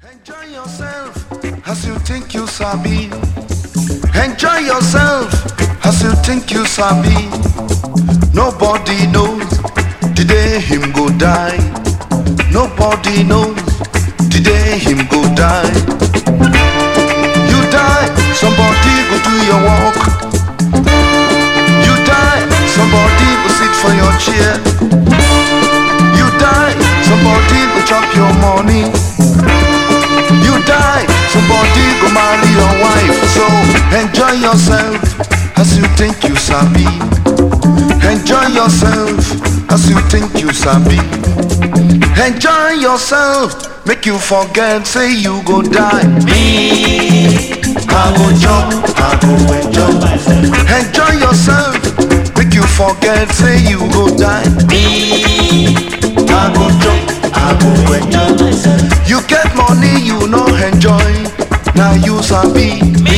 Enjoy yourself as you think you sabi. Enjoy yourself as you think you sabi. Nobody knows the day him go die. Nobody knows the day him go die. You die, somebody go do your work. You die, somebody go sit for your chair. You die, somebody go chop your money. You die, somebody go marry your wife. So enjoy yourself as you think you sabi. Enjoy yourself as you think you sabi. Enjoy yourself, make you forget, say you go die. Me, I go jump, I go enjoy myself. Enjoy yourself, make you forget, say you go die. Me, I go jump, I go enjoy myself. You get money, you no enjoy. Now you sabi.